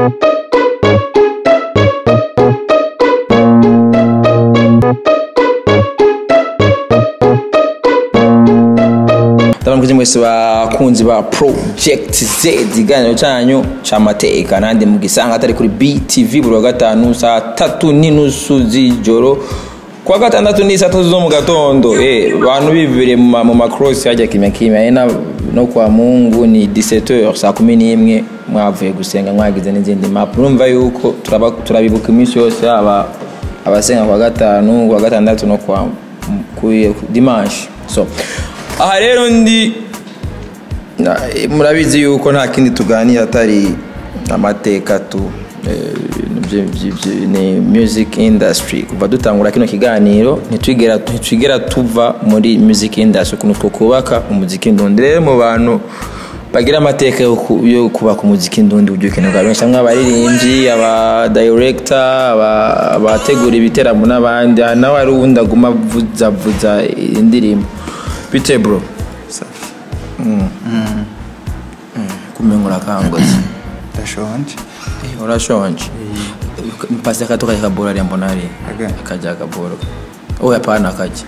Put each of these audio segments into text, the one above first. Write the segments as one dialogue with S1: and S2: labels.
S1: ndabamukize mwese bakunzi ba project z ikiganiro cyanyu c'amateka nandi mugisanga atari kuri btv buri wa gatanu saa tatu n'inusu z'ijoro kuwa gatandatu ni saa tatu zo mu gatondo eh bantu bivire mu ma- mu macross hajya kimya kimya eh, na- no kwa mungu ni 17h saa kumi n'imwe mwavuye gusenga mwagize n'izindi map urumva yuko turaba- turabibuka iminsi yose aba abasenga kwa gatanu kwa gatandatu no kwa ku dimanche so aha rero ndi na- eh, murabizi yuko nta kindi tuganira atari amateka tu eh, ibintu byi- byi- byi- ni music industry kuva dutangura kino kiganiro ntitwigera ntitwigera tuva muri music industry ukuntu twokubaka umuziki ndundi rero mu bantu bagira amateka yo ku- yo kubaka umuziki ndundi uburyo ukenerwa benshi hamwe abaririmbyi aba director aba- abategura ibiteramo n'abandi aha nawe hari uwundi aguma avuzavuza indirimbo bite bro
S2: safi
S1: kumenga urakangutse
S2: ndashonje
S1: Eh, urashonje mpasi akato kajya kaboro ariya mbona ari
S2: Aga.
S1: kajya kaboro oya pana kajya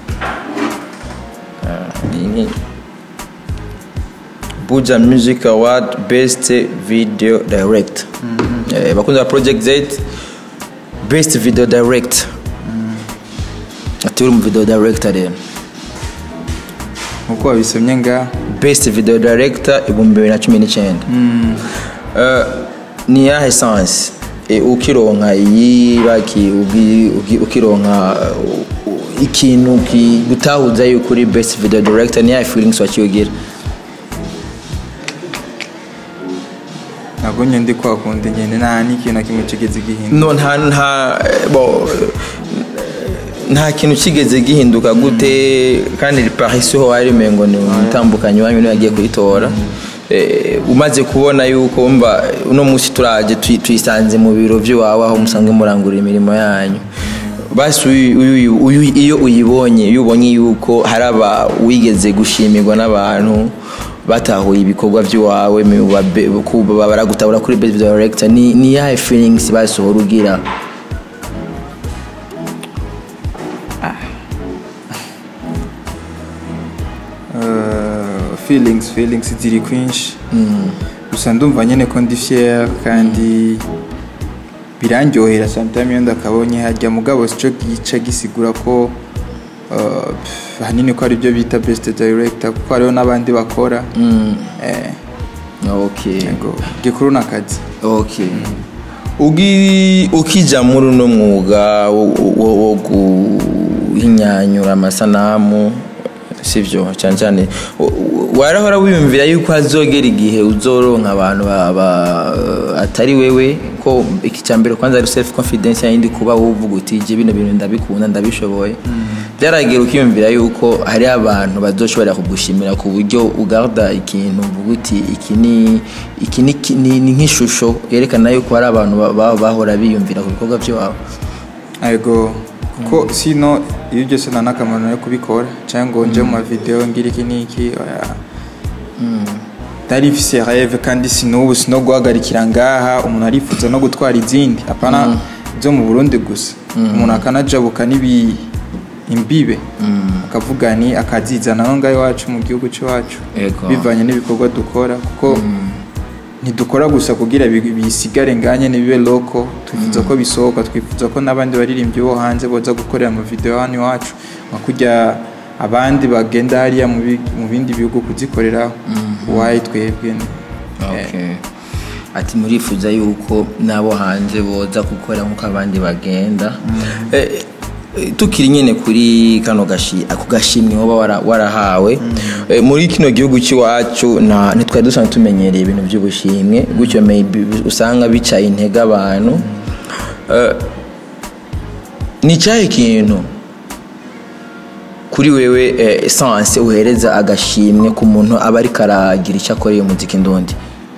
S1: Ah, iyi ni buja music award best video direct Eh, bakunze ba project z best video direct ati uri mu video director rero
S2: nkuko wabisomye ngaha
S1: best video director ibihumbi bibiri na cumi n'icyenda Eh, ni yahe sansi ukironka iyi baki ugi- ugi- ukironka uh, uh, ikintu gutahuza yuko uri best video director ni yahe feelings wakiyogira
S2: ntabwo nyine ndi kwakunda nyine nta n'ikintu na kimwe kigeze gihinda
S1: no nta nta eh, bo nta kintu kigeze gihinduka gute kandi paris ho wari mengo ni umutambukanyi wanyu niwe yagiye kuyitora Eh, umaze kubona yuko mba uno munsi turaje twi- twisanze mu biro by'iwawe aho musanzwe murangurira imirimo yanyu basi uyu- uyu- uyu- iyo uyibonye iyo ubonye yuko hari aba wigeze gushimirwa n'abantu batahuye ibikorwa by'iwawe mi- babe- ku- baragutabura kuri best director ni ni yahe feelings basohora ugira
S2: Uh, feelings feelings ziri kwinshi gusa ndumva nyine ko ndi fier kandi birandyohera sometime iyo ndakabonye hajya mugabo sico gica gisigura ko uh, pff, ahanini ko aribyo bita best director kuko hariho n'abandi bakora eh,
S1: okay
S2: ngo gikuru ni akazi
S1: okay ugi ukija muri uno mwuga wo- wo wo guhinyanyura amasanamu sivyo cyane cyane w- w- warahora wiyumvira yuko hazogera igihe uzoronka abantu ba- ba- atari wewe ko iki cya mbere kwanza ari self confidence yindi kuba uvuga uti je bino bintu ndabikunda ndabishoboye byaragera ukiyumvira yuko hari abantu bazoshobora kugushimira ku buryo ugarda ikintu uvuga uti iki ni iki ni ki- ni ni nk'ishusho yerekana yuko hari abantu ba- ba- bahora biyumvira ku bikorwa by'iwabo
S2: ego kuko sino iyo byose nta n'akamaro yo kubikora cyangwa ngo nje mu mavideo ngira iki n'iki oya ndari mfise rêve kandi sinubu sino guhagarikira ngaha umuntu arifuza no gutwara izindi apana zo mu burundi gusa umuntu akanajabuka n'ibi imbibe akavuga ni akazizana no ngaho iwacu mu gihugu cy'iwacu
S1: Ego.
S2: bivanye n'ibikorwa dukora kuko ntidukora gusa kugira bi- bisigare nganye ntibibe loko twifuza ko bisohoka twifuza ko n'abandi baririmbyi bo hanze boza gukorera mu video hano iwacu nka kurya abandi bagenda hariya mu bi- mu bindi bihugu kuzikoreraho wayi twebwe ni-
S1: Okay. ati murifuza yuko n'abo hanze boza gukora nk'uko abandi bagenda Eh, eh, tukiri nyine kuri kano gashi ako gashimwe woba wara- warahawe Eh, muri kino gihugu cy'iwacu nta- ntitwari dusanzwe tumenyereye ibintu by'ubushimwe gutyo maybe usanga bicaye intege abantu Eh, ni icyahe ikintu kuri wewe eh, essence uhereza agashimwe ku muntu aba ariko aragira icyo akoreye umuziki ndundi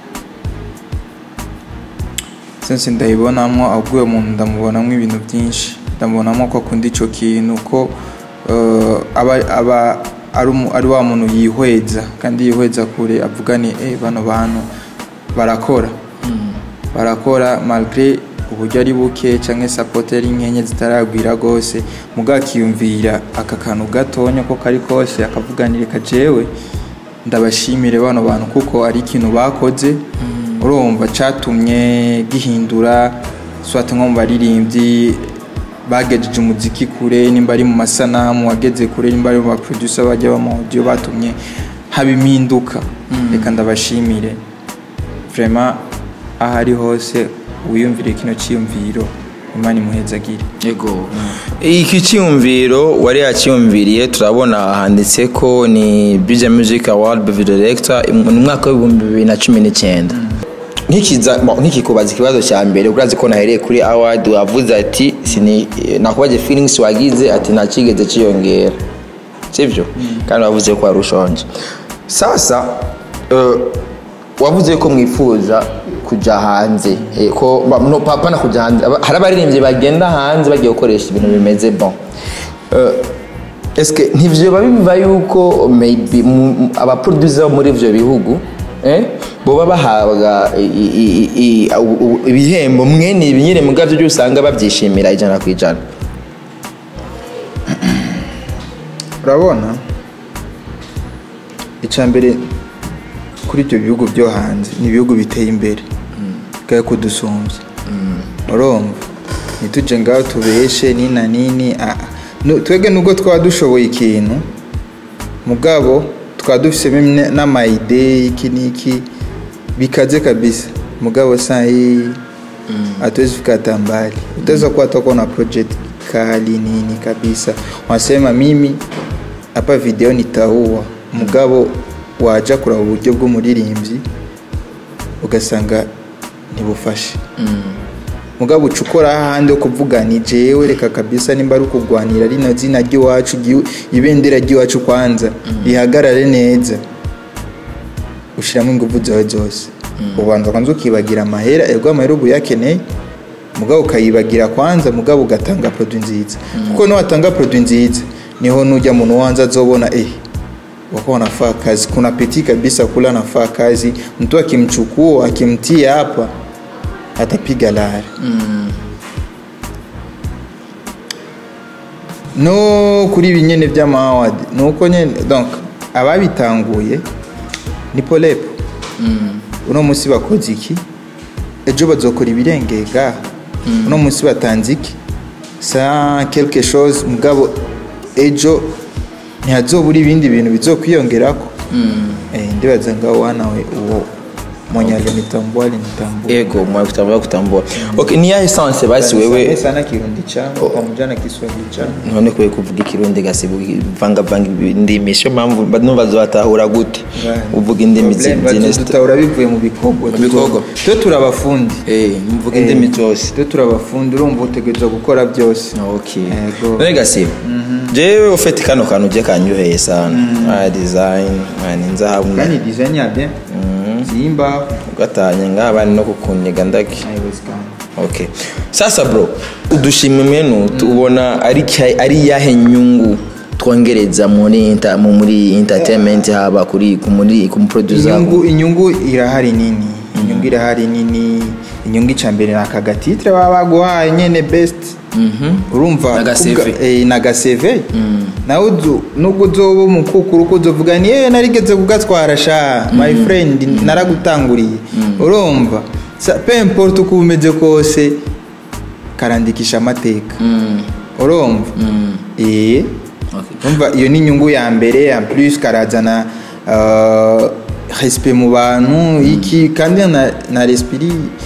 S2: sense ndayibonamo ahubwo uwo muntu ndamubonamo ibintu byinshi ndamubonamo ko akunda icyo kintu ko eh, aba aba ari umu- ari wa muntu yihweza kandi yihweza kure avuga ni eh bano bantu barakora barakora malgré uburyo ari buke cyangwa sapote ari nkenye zitaragwira rwose muga akiyumvira aka kantu gatonya ko kari kose akavuganire kajewe ndabashimire bano bantu kuko ari ikintu bakoze urumva catumye gihindura swate nko mu baririmbyi bagejeje umuziki kure nimba ari mu masanamu wageze kure nimba ari mu baproducer bajya bamaudio batumye haba impinduka reka ndabashimire vraiment aho ari hose wiyumvire kino cyiyumviro imana imuhezagire
S1: yego iki cyiyumviro wari yacyiyumviriye turabona handitse ko ni Bija Music Award Video Director mu mwaka w'ibihumbi bibiri na cumi n'icyenda nkikiza bo, nkikikubaza ikibazo cya mbere urazi ko nahereye kuri award wavuze ati sini nakubaje feelings wagize ati nta kigeze cyiyongera sibyo kandi wavuze ko wari ushonje sasa eh, wavuze ko mwifuza kujya hanze eh, ko ba- no papa na kujya hanze Aba- hari abaririmbyi bagenda hanze bagiye gukoresha ibintu bimeze bon Eh, eske ntivyoba biva yuko maybe mu- mu- abaproducer bo muri ivyo bihugu eh, boba bahabwa i- i- i- i- u- u- ibihembo mwene ibi nyine mugavyo byo usanga bavyishimira ijana ku ijana
S2: urabona icya mbere kuri ibyo bihugu byo hanze ni ibihugu biteye imbere bwawe kudusumbya urumva ntitujye ngaho tubeshe nina nini ah, nu- twebwe nubwo twaba dushoboye ikintu mugabo twaba dufisemo ne- n'amayide iki n'iki bikaze kabisa mugabo saa hii hatuwezi fika hata mbali utaweza kuwa toko na project kali nini kabisa wanasema mimi hapa video nitaua mugabo waja kuraba uburyo bw'umuririmbyi ugasanga ntibufashe mugabo uca ukora ahandi ho kuvuga ni jewe reka kabisa nimba ari ukugwanira rino zina ry'iwacu igihu- ibendera ry'iwacu kwanza rihagarare neza ushyiramo ingufu zawe zose ubanza kwanza ukibagira amahera ego amahera uba uyakeneye mugabo ukayibagira kwanza mugabo ugatanga produit nziza kuko niwatanga produit nziza niho nujya muntu wanza azobona eh wako wanafaa kazi kuna peti kabisa kula anafaa kazi mtu akimchukua akimtia hapa atapiga lari no kuri ibi nyene by'amawadi ni uko nyene donc ababitanguye ni polepo uno munsi bakoze iki ejo bazokora ibirengega uno munsi batanze iki sa quelque chose mugabo ejo ntihazobura ibindi bintu bizokwiyongerako eh, ndibaza ngaho wanawe uwo mwenye alinitambua alinitambua
S1: ego mwakutambua kutambua okay ni yahe essence basi wewe
S2: sana kirundi changu pamoja na kiswahili changu
S1: none kwe kuvuga ikirundi gasibu vanga vanga indimi sio mpamvu bano bazatahura gute uvuga indimi zine
S2: dutahura bivuye mu bikorwa
S1: bikorwa.
S2: twe turabafundi
S1: eh mvuga indimi zose
S2: twe turabafundi urumva utegerezwa gukora byose
S1: okay
S2: Yego.
S1: none gasibu jewe ufite kano kantu uje kanyoheye sana ah design mani nzahabwa
S2: kandi design ya bien zimba
S1: ugatanye ngabani no kukunyiga ndaki
S2: haiwezekani
S1: okay sasa bro udushima menu tubona ari cya- ari yahe nyungu twongereza muri inter, mu- muri entertainment haba kuri ku- muri ku producer
S2: inyungu inyungu irahari nini inyungu irahari nini inyungu icya mbere ni aka gatitire baba baguhaye nyine best urumva
S1: Naga
S2: kuvuga-
S1: CV.
S2: eh, naga CV nawe uzu- nubwo uzoba umukukuru uko uzovuga ni yewe narigeze kugatwara sha my friend naragutanguriye urumva Sa- pe importe uko umeze kose karandikisha amateka urumva eh umva iyo ni inyungu ya mbere en plus karazana uh, respect mu bantu iki kandi na, na respect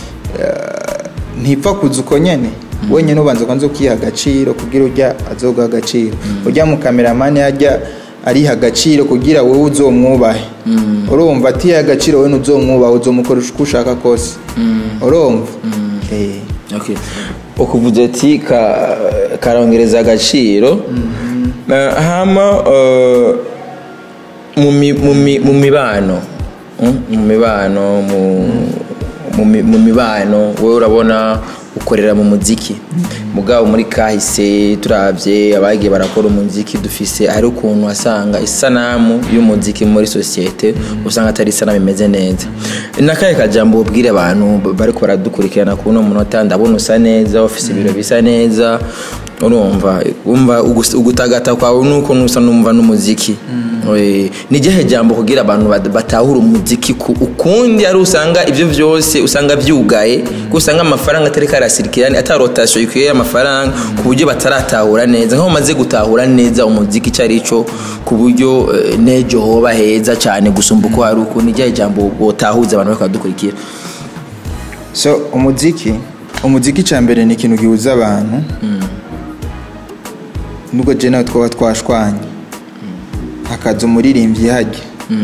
S2: uh, ntipfa kuza uko nyene wenyine ubanza kwanza ukiha agaciro kugira ujya azoguha agaciro ujya mu kameramani ajya ariha agaciro kugira wowe uzomwubahe urumva atiha agaciro wowe ntuzomwubahe uzomukoresha uko ushaka kose urumva Eh.
S1: okay ukuvuze ati ka, karongereza agaciro Eh, hama eh, mu mi- mu mi- mu mibano mm, mu mibano mu mu mi- mu mibano wowe urabona ukorera mu muziki mugabo muri kahise turavye abagiye barakora umuziki dufise hari ukuntu wasanga isanamu y'umuziki muri sosiyete usanga atari isanamu imeze neza nakahe kajambo ubwire abantu bariko baradukurikirana kuno munota ndabona usa neza ufise ibiro bisa neza urumva umva ugus- ugutagata kwawe nuko nusa numva n'umuziki Eh, ni igihe jambo kugira abantu bat- batahura umuziki ku ukundi ari usanga ibyo byose usanga byugaye kuko usanga amafaranga atari karasirikira ata rotation ikwiye y'amafaranga ku buryo bataratahura neza nk'aho umaze gutahura neza umuziki icyo ari cyo ku buryo eh, n'ejo hoba heza cyane gusumba uko hari uku ni igihe jambo botahuza abantu bariko baradukurikira
S2: so umuziki umuziki cya mbere ni ikintu gihuza abantu nubwo je nawe twaba twashwanye hakaza umuririmbyi hajya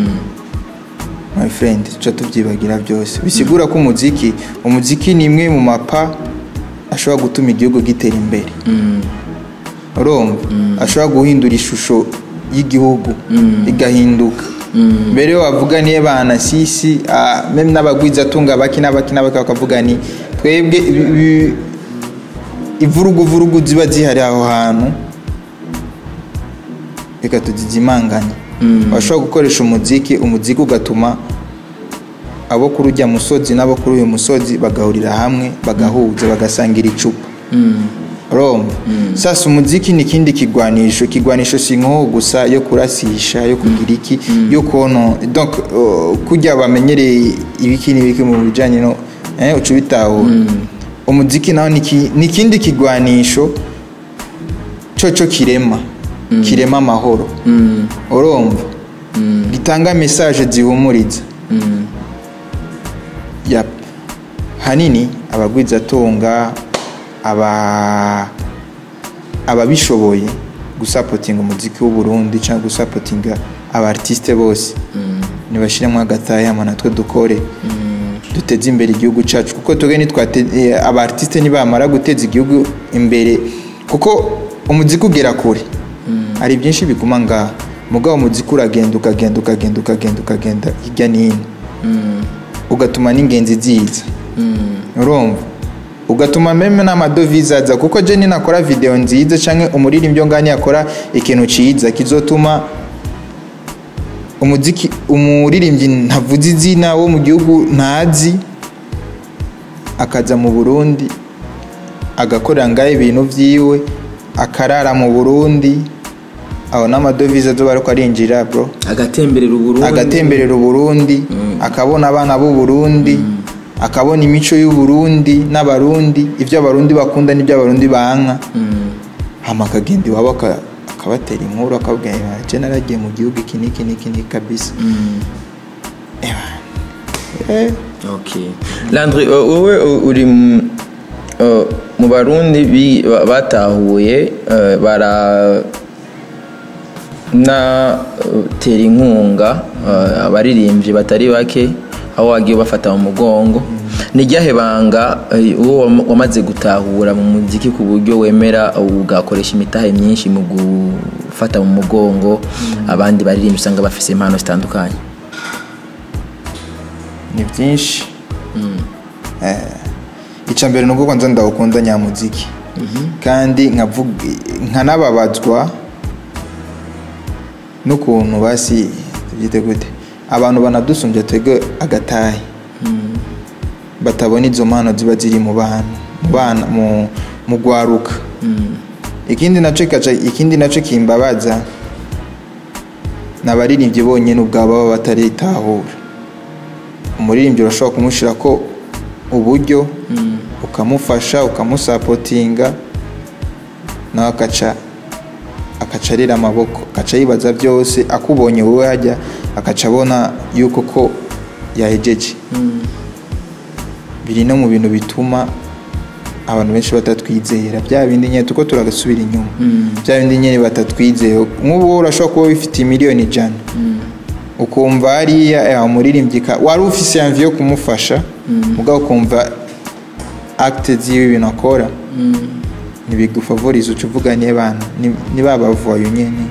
S2: my friend tuca tubyibagira byose bisigura ko umuziki umuziki ni imwe mu mapa ashobora gutuma igihugu gitera imbere urumva ashobora guhindura ishusho y'igihugu igahinduka mbere yo wavuga niyo bana sisi ah, meme n'abagwizatunga baki n'abaki n'abaki bakavuga ni twebwe ibi- ibi- ivuruguvurugu ziba zihari aho hantu reka tuzizimanganye bashobora gukoresha umuziki umuziki ugatuma abo kuri ujya musozi n'abo kuri uyu musozi bagahurira hamwe bagahuza bagasangira icupa urumva sasa umuziki ni ikindi kigwanisho kigwanisho si nko gusa yo kurasisha yo kugira iki yo kono donc uh, kujya bamenyereye ibiki n'ibiki mu bijyanye no eh, uca ubitahura umuziki nawo ni iki- ni ikindi kigwanisho cyo kirema kirema amahoro urumva gitanga mesaje zihumuriza Yap. hanini abagwizatunga aba ababishoboye gusapotinga umuziki w'u Burundi cyangwa gusapotinga abartiste bose nibashiremo agatayama natwe dukore duteze imbere igihugu cyacu kuko twebwe nitwate eh, abartiste nibamara guteza igihugu imbere kuko umuziki ugera kure hari byinshi biguma ngaha mugabo umuziki uragenda ukagenda ukagenda ukagenda ukagenda hirya n'ino ugatuma n'ingenzi ziza urumva ugatuma meme n'amadovize aza kuko je ninakora video nziza canke umuririmbyi ngani yakora ikintu ciza kizotuma umuziki umuririmbyi ntavuze izina wo mu gihugu ntazi akaza mu Burundi agakorera ngaho ibintu vyiwe akarara mu Burundi aho n'amadovize azoba ariko arinjira bro
S1: agatemberera uburundi
S2: agatemberera uburundi akabona abana b'u Burundi akabona imico y'u Burundi n'abarundi ibyo abarundi bakunda n'ibyo abarundi banka hama akagenda iwabo aka- akabatera inkuru akabwira je naragiye mu gihugu iki n'iki n'iki n'iki kabisa Eh,
S1: Okay. Landry, uh, wowe uh, uri mu- uh, mu barundi bi- ba- batahuye uh, bara na uh, tera inkunga uh, abaririmbyi batari bake aho wagiye bafata mu mugongo ni ryahe banga uh, uwo wam- wamaze gutahura mu muziki ku buryo wemera ugakoresha imitahe myinshi mu gufata mu mugongo abandi baririmbyi usanga bafise impano zitandukanye
S2: ni byinshi Eh, icya mbere ni uko kwanza ndawukunda nyamuziki kandi nkavuga nkanababazwa n'ukuntu basi tubyite gute abantu banadusumbya twebwe agatahe batabona izo mpano ziba ziri mu bana mu bana mu mu gwaruka ikindi nacyo kaca ikindi nacyo kimbabaza ni abaririmbyi bonyine ubwabo baba bataritahura umuririmbyi urashobora kumushyira ko uburyo ukamufasha ukamusapotinga nawe akaca akaca arira amaboko akaca yibaza byose akubonye wowe hajya akaca abona yuko ko yahejeje biri no mu bintu bituma abantu benshi batatwizera bya bindi nyine tuko turagasubira inyuma bya bindi nyine batatwizeye nk'ubu wowe urashobora kuba wifitiye miliyoni ijana ukumva hariya eh, umuririmbyi ka- wari ufise yanvi yo kumufasha mugabo ukumva acte ziwe ibintu akora ntibigufavoriza uca uvuga niye bana ni- ni ba bavoyo nyene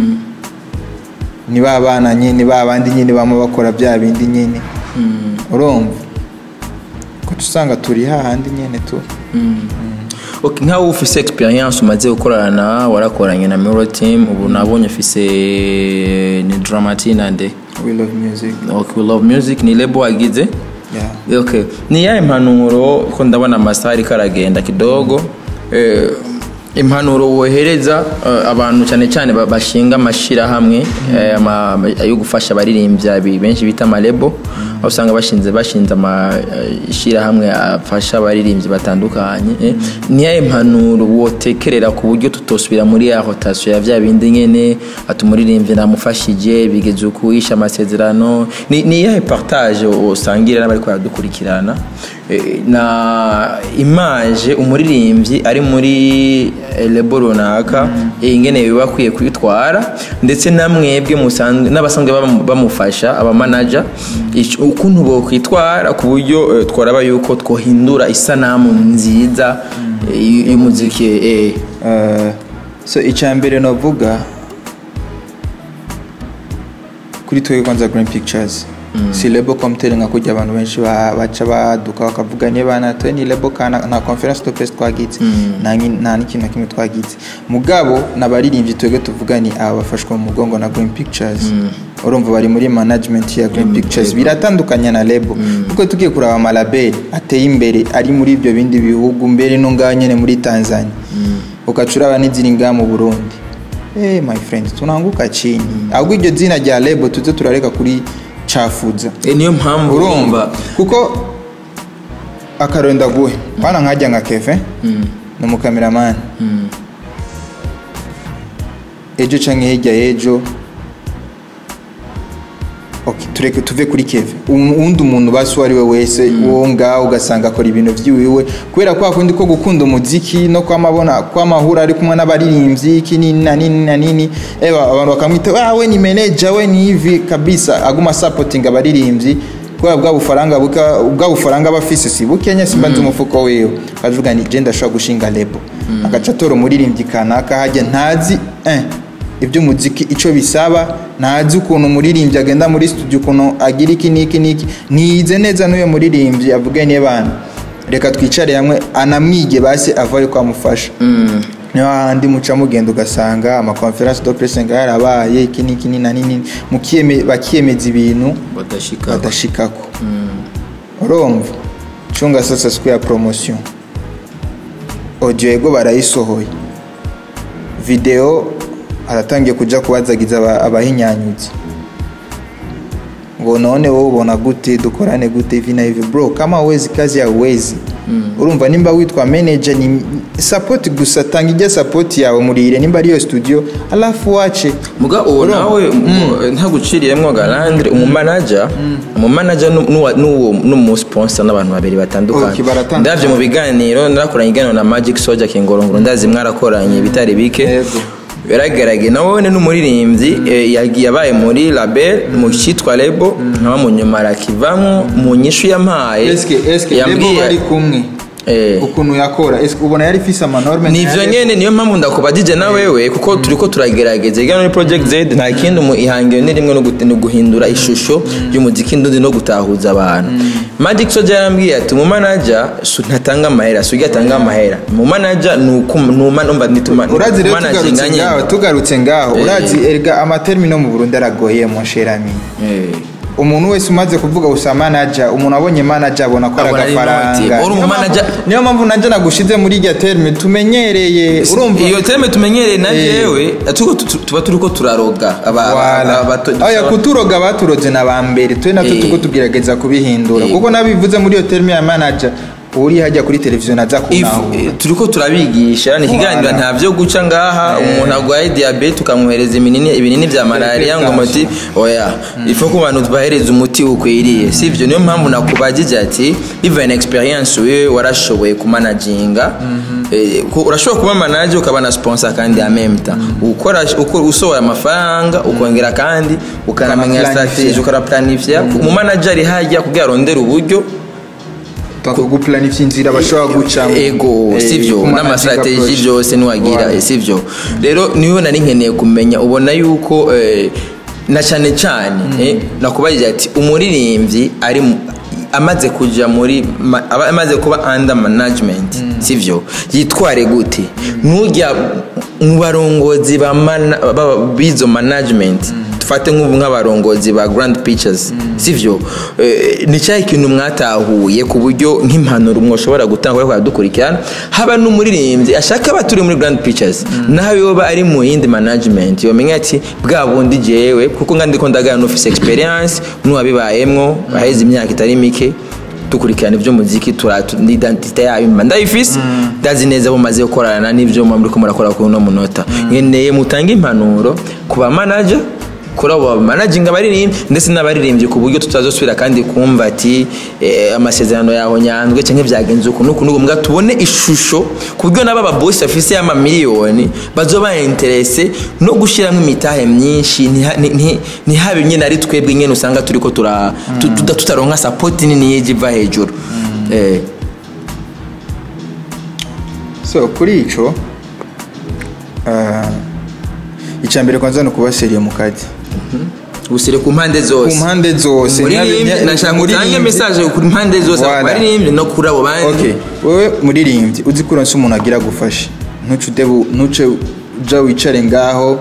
S2: ni ba bana nyene ba bandi nyene bama bakora bya bindi nyene urumva uca usanga turi hahandi nyene tu
S1: Okay, nkaho ufise experience umaze gukorana warakoranye na Mirror Team ubu nabonye ufise ni Dramati nande
S2: we love music
S1: okay, we love music ni label wagize
S2: yeah
S1: okay. ni yahe impanuro ko ndabona amasaha ariko aragenda kidogo eh, impanuro wohereza eh, abantu cyane cyane ba- bashinga amashirahamwe eh, ama- yo gufasha abaririmbya bi- benshi bita amalebo aho usanga bashinze bashinze amashirahamwe afasha abaririmbyi batandukanye eh. ni yahe impanuro wotekerera ku buryo tutosubira muri ya rotation ya vya bindi nyene ati umuririmbyi namufashije bigeze ukuisha amasezerano ni, ni yahe partage usangira n'abariko baradukurikirana eh, na image umuririmbyi ari muri eh, lebo runaka eh, ingene biba akwiye kwitwara ndetse namwebwe musanzwe n'abasanzwe bamu- bamufasha abamanaja ico- ukuntu bokwitwara ku buryo eh, twaraba yuko twohindura isanamu nziza eh, y- y'umuziki eh.
S2: Uh, so icya mbere navuga kuri twebwe kwanza green pictures si lebo komuteri nka kujya abantu benshi ba- baca baduka bakavuga niba bana twe ni lebo kana nta conference de presse twagize nta nki- nta n'ikintu na kimwe twagize mugabo n'abaririmbyi twebwe tuvuga ni aba bafashwa mu mugongo na green pictures urumva bari muri management ya green pictures biratandukanye na lebo kuko tugiye kuraba amalabeli ateye imbere ari muri ibyo bindi bihugu mbere no ngaho nyine muri tanzania ugaca uraba n'iziri ngaha mu burundi Eh my friend tunanguka chini ahubwo iryo zina rya lebo tuze turareka kuri cafuza
S1: Eh, niyo mpamvu
S2: urumva kuko akarero ndaguhe bana nkajya nka keve ni umukameramani ejo canke hirya y'ejo okay, tureke tuve kuri keve uwundi umuntu basi uwo ari we wese uwo ngaho ugasanga akora ibintu by'iwiwe kubera kwa kundi ko gukunda umuziki no kwamabona kwamahura ari kumwe n'abaririmbyi iki nini na nini na nini eba abantu bakamwita ah we ni manager we ni hivi kabisa aguma supporting abaririmbyi kubera bwa bufaranga buka bwa bufaranga bafise si bukenya simba nzi umufuko wiwe akavuga ni je ndashobora gushinga lebo agaca atora umuririmbyi kanaka hajya ntazi eh iby'umuziki icyo bisaba ntazi ukuntu umuririmbyi agenda muri studio ukuntu agira iki n'iki n'iki ntiyize neza n'uyo muririmbyi avuge niyo bana reka twicare hamwe anamwige basi ava ariko amufasha niyo hahandi muca mugenda ugasanga amakonferansi do presse nga yarabaye iki n'iki ni na nini mukiyeme- bakiyemeza ibintu
S1: badashika
S2: badashikako urumva cunga sasa siku ya promotion audio yego barayisohoye video aratangiye kuja kubazagiza aba- abahinyanyuzi ngo none wowe ubona gute dukorane gute hivi na hivi bro kama wezi kazi ya wezi urumva nimba witwa manager ni support gusa tanga ijya support yawe murire nimba ariyo studio alafu wache
S1: muga uwo nawe ntaguciriyemwo garandire umumanaja umumanaja nu- nuwa- nuwo n'umusponsa n'abantu babiri batandukanye
S2: Okay, baratandukanye.
S1: ndavye mu biganiro narakoranye iganiro na magic soja kingorongoro ndazi mwarakoranye bitari bike
S2: Yego.
S1: biragaragaye nawe n'umuririmbyi eh, yagiye abaye muri label mu cyitwa lebo nkaba mu nyuma arakivamo mu nyishu yampaye
S2: eske eske lebo bari kumwe
S1: Eh.
S2: ukuntu yakora eske ubona yari ifise amanorme
S1: nivyo nyene niyo mpamvu ndakubajije na wewe kuko turiko turagerageza igana muri project z nta kindi mu ihangiro ni rimwe no gut- no guhindura ishusho y'umuziki ndundi no gutahuza abantu magic soja yarambwiye ati mu manager su ntatanga amahera sugi atanga amahera mu manager nuko numa numva nituma
S2: urazi rero
S1: managinga
S2: tugarutse
S1: nyene.
S2: ngaho tugarutse ngaho urazi erga amatermino mu Burundi aragoye mon cher ami
S1: Eh.
S2: umuntu wese umaze kuvuga gusa manager umuntu abonye manager abona ko ari
S1: Abona ari
S2: agafaranga
S1: inoti. Uri
S2: Niyo
S1: umu
S2: mpamvu-
S1: manager-
S2: niyo mpamvu najya nagushize muri irya terme tumenyereye urumva
S1: iyo terme tumenyereye na
S2: Eh.
S1: jewe tuko tu- tuba turiko turaroga aba-
S2: Wala.
S1: aba- abato-
S2: Oya kuturoga baturoze na ba mbere twe natwe
S1: Eh.
S2: tuko tugerageza kubihindura
S1: Eh.
S2: kuko nabivuze muri iyo terme ya manager uri hajya kuri televiziyo naza
S1: If-
S2: kunahura
S1: eh, turiko turabigisha ni ikiganiro
S2: Voilà.
S1: nta vyo guca ngaha umuntu arwaye diabete ukamwohereza ibinini ibinini vya malariya ngo muti oya ifo ko abantu tubahereza umuti ukwiriye sivyo niyo mpamvu nakubajije ati even experience wewe warashoboye kumanaginga Eh, ko- urashobora kuba manager ukaba na sponsor kandi ya même temps ukora uko- usohora amafaranga ukongera kandi ukanamenya
S2: Ukanaplanifya.
S1: strategy ukaraplanifya mu manager ari hajya kugira arondere uburyo
S2: guplanifya inzira bashobora gucamo
S1: ego
S2: Eh,
S1: sivyo
S2: kumanaginga
S1: n'amastrateji
S2: approach.
S1: byose niwagira
S2: Voilà.
S1: eh, sivyo rero niwe nari nkeneye kumenya ubona yuko eh, na cyane cyane eh, nakubajije ati umuririmbyi ari mu- amaze kuja muri ma- aba amaze kuba under management sivyo yitware gute nujya mu barongozi ba mana- ba- b'izo management dufate nk'ubu nk'abarongozi ba grand pictures sivyo Eh, ni cyahe ikintu mwatahuye ku buryo nk'impanuro mwoshobora gutanga ariko dukurikirana haba n'umuririmbyi ashaka aba turi muri grand pictures nawe yoba ari mu yindi management yomenya ati bwa bundi jewe kuko nga ndiko ndagana n'ufise experience n'uwabibayemwo aheze imyaka itari mike dukurikirana iby'umuziki turatu n'identite yayo mba ndayifise ndazi neza bumaze gukorana n'ibyo muba muriko murakora kuri uno munota nkeneye mutange impanuro ku ba manager kuri abo bamanaginga abaririmbyi ndetse n'abaririmbyi ku buryo tutazosubira kandi kumva ati eh, amasezerano yaho nyanzwe cyangwa byagenze uku n'uku n'uku mbwa tubone ishusho ku buryo n'aba babosi bafise y'amamiliyoni bazoba interese no gushyiramo imitahe myinshi ntiha- nti- nti- ntihabe nyine ari twebwe nyine usanga turiko tura tu- tuda- tutaronka sapoti nini yijya iva hejuru Eh,
S2: so kuri ico ah, icya mbere kwanza ni ukuba seriye mu kazi
S1: gusire ku mpande
S2: ku
S1: zose
S2: mpande zose
S1: muririmbyi
S2: nyabe-
S1: nashaka utange
S2: umuririmbyi-
S1: message ku mpande zose
S2: Voilà.
S1: abaririmbyi no kuri abo bandi
S2: okay wewe muririmbyi uzi ko uronse umuntu agira gufasha ntuce udebu ntuce uja wicare ngaho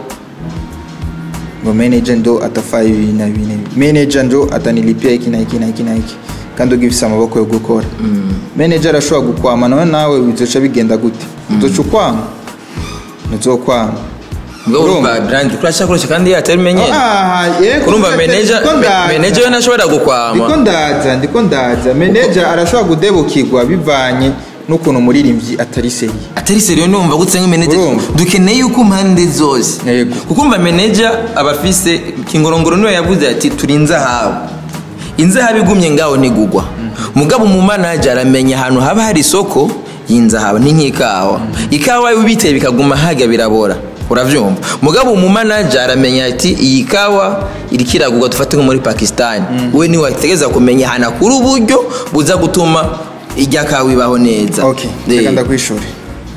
S2: ngo manager ndo atafaye ibi na ibi na ibi manager ndo atanilipia iki na iki na iki na iki kandi ugifise amaboko yo gukora manager arashobora gukwama nawe nawe bizoca bigenda gute uzoca ukwama ntuzokwama
S1: ngo
S2: Urumva?
S1: urumva brand kurashaka kurashaka kandi yatabimenye
S2: Ah, yego,
S1: kurumva
S2: ndiko
S1: manager
S2: ndaza.
S1: manager we ntashobora
S2: ndiko
S1: gukwama
S2: ndaza ndiko ndaza manager arashobora kudebukirwa bivanye n'ukuntu umuririmbyi atari seriye
S1: atari seriyo numva gutse nk'imenage
S2: Urumva?
S1: dukeneye yuko impande zose
S2: Yego.
S1: kuko umva manager aba afise kingorongoro niwe yavuze ati turi inzahabu inzahabu igumye ngaho ntigugwa mugabo mu manager aramenya ahantu haba hari isoko y'inzahabu ni nk'ikawa ikawa ubiteye bikaguma hajya birabora uravyumva mugabo umu manager aramenya ati iyi kawa iriko iragurwa dufate nko muri pakistan we niwe ategeza kumenya ahantu akura uburyo buza gutuma irya kawa ibaho neza
S2: ok
S1: Eh.
S2: reka ndakwishura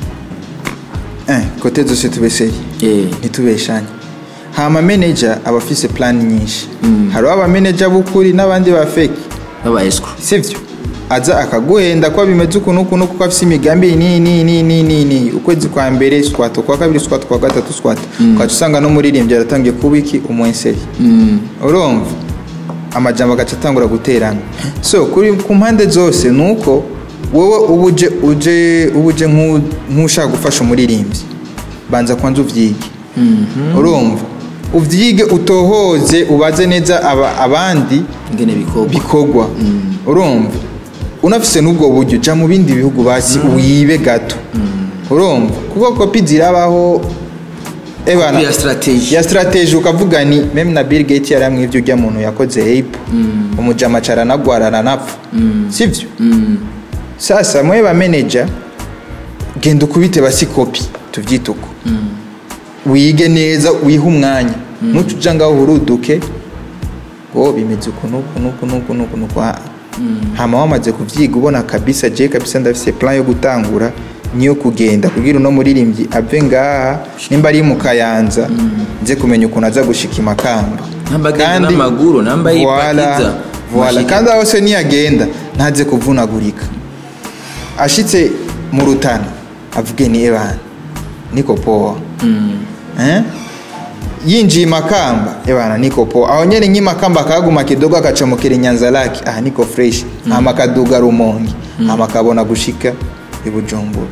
S2: eh, kote zose tube seri
S1: Eh.
S2: ntitubeshanye hama manager aba afise plan nyinshi hariho abamanager b'ukuri n'abandi ba feki
S1: baba escrow
S2: sivyo aza akaguhenda ko bimeze ukuntu ukuntu kuko afise imigambi ni ni ni ni ni ni ukwezi kwa mbere squat kwa kabiri squat kwa gatatu squat ukaca usanga n'umuririmbyi aratangiye kuba iki umwenseri urumva amajambo agaca atangura guterana so kuri ku mpande zose ni uko wowe uba uje uje uba uje nk'u- nk'ushaka gufasha umuririmbyi banza kwanza uvyige urumva uvyige utohoze ubaze neza aba, abandi
S1: ingene bikorwa
S2: bikorwa urumva unafise n'ubwo buryo jya mu bindi bihugu basi wibe gato urumva kuko kopi zirabaho ebana
S1: Kopi ya strategy.
S2: ya strategy ukavuga ni meme na Bill Gates yaramwe ivyo ujya muntu yakoze ape umujama caranagwara aranapfa sivyo sasa mwe ba manager genda ukubite basi kopi tuvyite uko wige neza wihe umwanya nuca uja ngaho uhuruduke ngo bimeze uku nuku nuku nuku nuku nuku ah. hama wamaze kuvyiga ubona kabisa je kabisa ndafise plan yo gutangura niyo kugenda kugira uno muririmbyi ave ngaha nimba ari mu kayanza nze kumenya ukuntu aza gushika imakamba
S1: Namba agenda n'amaguru, namba yipakiza.
S2: Voilà,
S1: Mashini.
S2: kandi aho se niyagenda ntaze kuvunagurika ashitse mu rutana avuge ni ebana niko poa eh? yinjiye imakamba ebana niko poa aho nyene nk'imakamba akaguma kidogo akacomokera inyanza lake aha niko fresh hama akaduga rumongi hama akabona gushika ibujumbura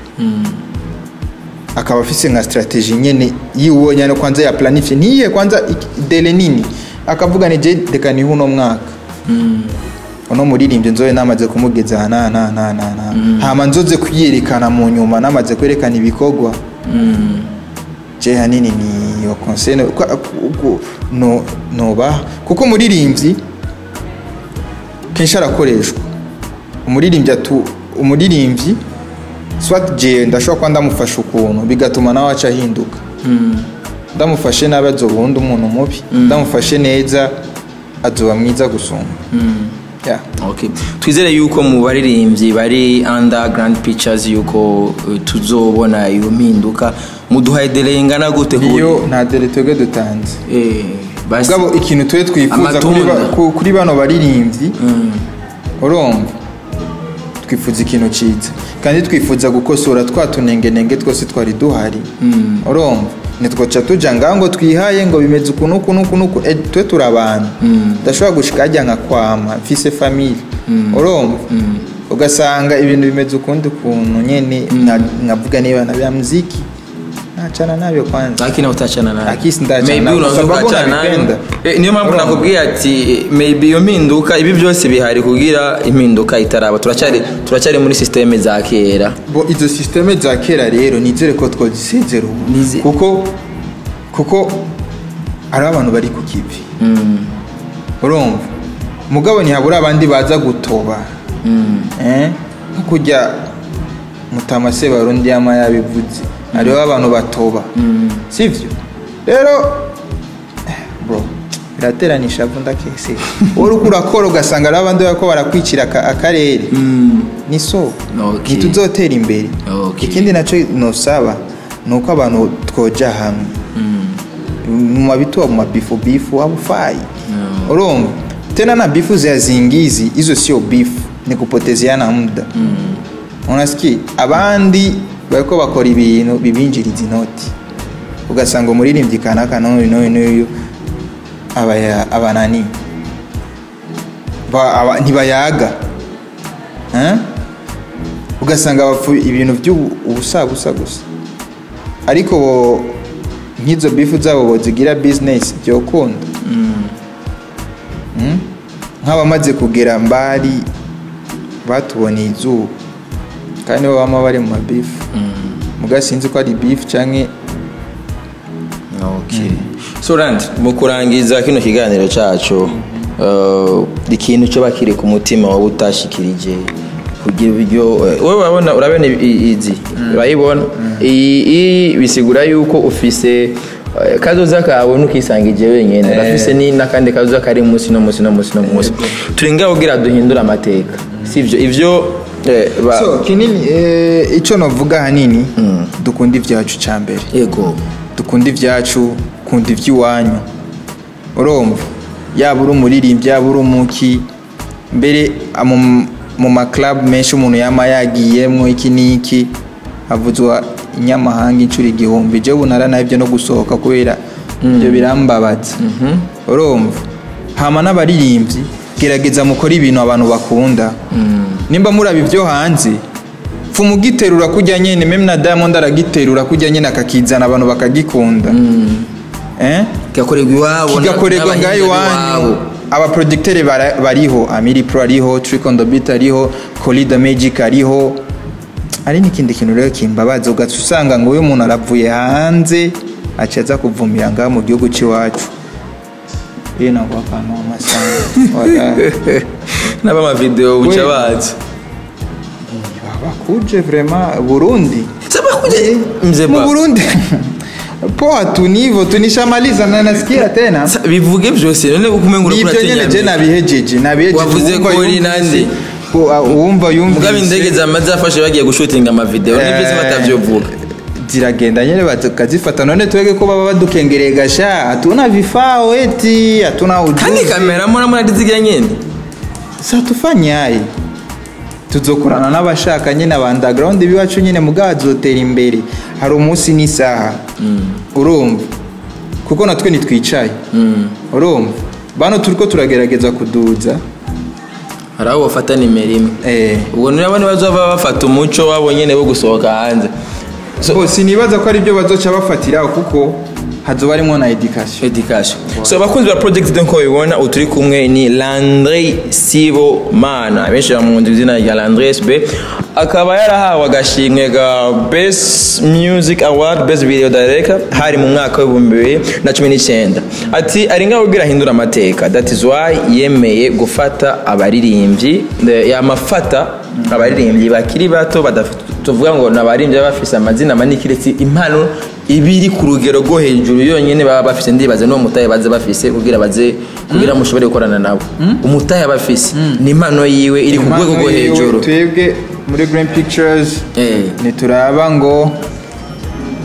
S2: akaba afise nka strategy nyene yiwe nyane kwanza ya planifye niye kwanza iki- dele nini akavuga ni je reka nihe uno mwaka uno muririmbyi nzobe namaze kumugeza aha na na na na na hama nzoze kuyerekana mu nyuma namaze kwerekana ibikorwa je hanini ni yo conseil no- kwa- ku- no noba kuko umuririmbyi kenshi arakoreshwa umuririmbyi atu umuririmbyi swat je ndashobora kuba ndamufasha ukuntu bigatuma nawe aca ahinduka ndamufashe nabi azoba uwundi umuntu mubi ndamufashe neza azoba mwiza gusumba Yeah.
S1: Okay. twizere yuko mu baririmbyi bari under grand pictures yuko uh, tuzobona iyo mpinduka muduhaye delay ingana gute ku buryo-
S2: iyo nta dere twebwe dutanze
S1: Eh, basi-
S2: mugabo ikintu tube twifuza kuri ba-
S1: Amatunda.
S2: ku- kuri bano baririmbyi urumva twifuza ikintu cyiza kandi twifuza gukosora twa tunengenenge twose twari duhari urumva ntitwoca tujya ngaho ngo twihaye ngo bimeze uku n'uku n'uku n'uku Eh, twe turi abantu udashobora gushika hajya nka kwama mfise famille urumva ugasanga ibintu bimeze ukundi kuntu nyene nka- nkavuga niba na bya muziki ntacana nabyo kwanza
S1: lakini utachana nayo
S2: Lakini ndachana
S1: maybe
S2: nayo,
S1: unaweza
S2: sababu
S1: ukachana nayo
S2: nabipenda.
S1: Eh, niyo mpamvu
S2: Urumva?
S1: nakubwiye ati eh, maybe iyo mpinduka ibi byose bihari kugira impinduka itaraba turacyari turacyari muri systeme za kera
S2: bo izo systeme za kera rero nizere ko twazisezera ubu
S1: Nize-
S2: kuko kuko hari abantu bari ku kivi urumva mugabo ntihabura abandi baza gutoba Eh? nko kujya mutamase barundi yama yabivuze hariho abantu batoba sivyo rero eh, bro birateranisha avu ndakese wowe uriko urakora ugasanga hariho abandi bariko barakwicira aka- akarere ni so
S1: Okay.
S2: ntituzotera imbere
S1: Okay.
S2: ikindi nacyo nosaba ni uko abantu twoja hamwe mu mabituwa mu mabifu bifu haufai urumva tena na bifu za zingizi hizo sio bifu ni kupotezeana muda unasikia abandi bariko bakora ibintu bibinjiriza inoti ugasanga umuririmbyi kanaka n'uyu n'uyu n'uyu abaya- abanani Ba- aba- ntibayaga Eh? ugasanga bapfu ibintu by'ubusabusa gusa ariko bo nk'izo bifu zabo bozigira bizinesi byokunda Mm? nk'abamaze kugera mbari batuboneye izuba kandi bo bama bari mu mabifu muga sinzi ko ari bifu canke
S1: okay so rand mu kurangiza kino kiganiro cyacu uh, ikintu cyo bakiri ku mutima wowe utashikirije kugira uburyo eh, wowe urabona urabona i- i- izi urayibona iyi iyi bisigura yuko ufise eh, kazoza kawe ntukisangije wenyine urafise ni n'akandi kazoza kari munsi no munsi no munsi no munsi turi ngaho kugira duhindure amateka sivyo ivyo eh, ba-
S2: so kinini eh, ico novuga hanini dukunda ivyacu ca mbere
S1: yego
S2: dukunda ibyacu kunda iby'iwanyu urumva yaba uri umuririmbyi yaba uri umuki mbere mu- mu maklabu menshi umuntu yama yagiyemwo iki n'iki havuzwa inyamahanga inshuro igihumbi je ubu naranahevye no gusohoka kubera ibyo birambabaza urumva hama n'abaririmbyi gerageza mukore ibintu abantu bakunda nimba muraba ibyo hanze pfuma ugiterura kujya nyene meme na diamond aragiterura kujya nyene akakizana abantu bakagikunda eh?
S1: kigakorerwa iwabo
S2: kigakorerwa ngaho
S1: n'abahinzi
S2: iwanyu abaproducteur bara- bariho amiri pro ariho trick on the beat ariho colida magic ariho ari n'ikindi kintu rero kimbabaza ugaca usanga ngo uyu muntu aravuye hanze aca aza kuvumira ngaha mu gihugu cy'iwacu iyo nagwa akantu amasanga
S1: n'abamavideo buca
S2: We-
S1: bazi
S2: bakuje vraiment burundi
S1: sabakuje mzee
S2: mu
S1: ba
S2: burundi poa tunivo tunishamaliza na nasikia tena
S1: Sa- bivuge byose none kumenga
S2: nibyo nyene je nabihejeje nabihejeje
S1: Wavuze
S2: Uwumva
S1: ko uri
S2: yumvise,
S1: nande?
S2: ko, ah, uwumva
S1: mugabe indege
S2: yumvise
S1: zamaze zafashe bagiye gushutinga amavideo
S2: Eh,
S1: nibyo batavyovuga
S2: ziragenda nyene bakazifata none twege ko baba badukengereye gasha hatuna vifao eti hatuna
S1: kandi
S2: ujuzi
S1: kamera mbona muradizigira nyene
S2: sa tufanyaye tuzokorana n'abashaka nyine aba underground biwacu nyine mugazotera imbere hari umunsi n'isaha urumva kuko natwe ntitwicaye urumva bano turiko turagerageza kuduza
S1: hari aho bafata nimero imwe
S2: eh
S1: ubwo nabo ntibazova bafata umuco wabo nyene wo gusohoka hanze So-
S2: bose nibaza ko ari byo bazoca bafatiraho kuko hazoba harimo na education
S1: education so abakunzi ba project de nko bibona ubu turi kumwe ni landre sibo mana benshi bamuzi izina rya landre sb akaba yarahawe agashimwe ga best music award best video director hari mu mwaka w'ibihumbi bibiri na cumi n'icyenda ati ari ngaho ubwira ahindura amateka that is why yemeye gufata abaririmbyi eh, yamafata abaririmbyi bakiri bato badafite tuvuga ngo ni abaririmbyi baba bafise amazina manini kiretse impano ibiri ku rugero rwo hejuru yonyine baba bafise ndibaze n'uwo mutahe baze bafise kugira baze kugira mushobore gukorana nabo umutahe aba afise ni impano yiwe iri ku rwego rwo
S2: Impano yiwe,
S1: hejuru
S2: twebwe muri green pictures
S1: Eh.
S2: nituraba ngo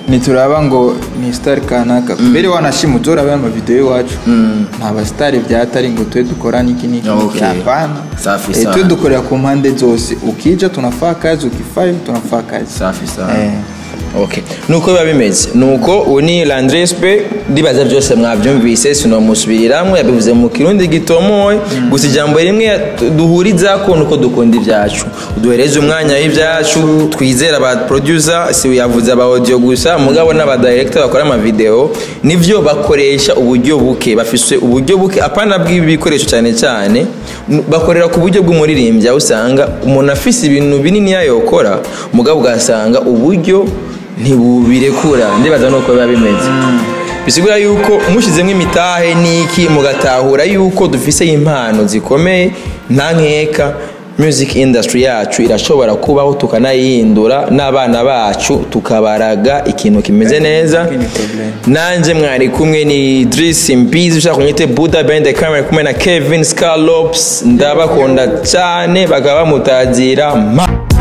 S2: ntituraba ngo ni sitari kanaka mbere wanashima uzorabe amavidewo iwacu nta basitari byatari ngo tube dukora niki niki niki
S1: Okay.
S2: hapana
S1: Safi
S2: Eh,
S1: sana.
S2: tube dukorera ku mpande zose ukija tunafaa kazi ukifayo tunafaa kazi
S1: safi sana
S2: Eh.
S1: okay nuko biba bimeze nuko ubu ni landrespe ndibaza byose mwabyumvise sinomusubiriramo yabivuze mu kirundi gitomoye gusa ijambo rimwe duhurizako nuko dukunda ibyacu duhereze umwanya w'ibyacu twizera aba producer si yavuze aba audio gusa mugabo n'aba director bakora amavideo nivyo bakoresha uburyo buke bafise uburyo buke apana bw'ibikoresho cyane cyane n- bakorera ku buryo bw'umuririmbyi aho usanga umuntu afise ibintu binini yayokora mugabo ugasanga uburyo ntibubirekura ndibaza nuko biba bimeze bisigura yuko mushyizemo imitahe n'iki mugatahura yuko dufise impano zikomeye nta nkeka music industry yacu irashobora kubaho tukanayihindura n'abana bacu tukabaraga ikintu kimeze neza
S2: Ni problem.
S1: nanjye mwari kumwe ni Idris Mbizi ushaka kunyite Buddha behind the camera kumwe na Kevin Scalops ndabakunda cyane bakaba bamutagira ma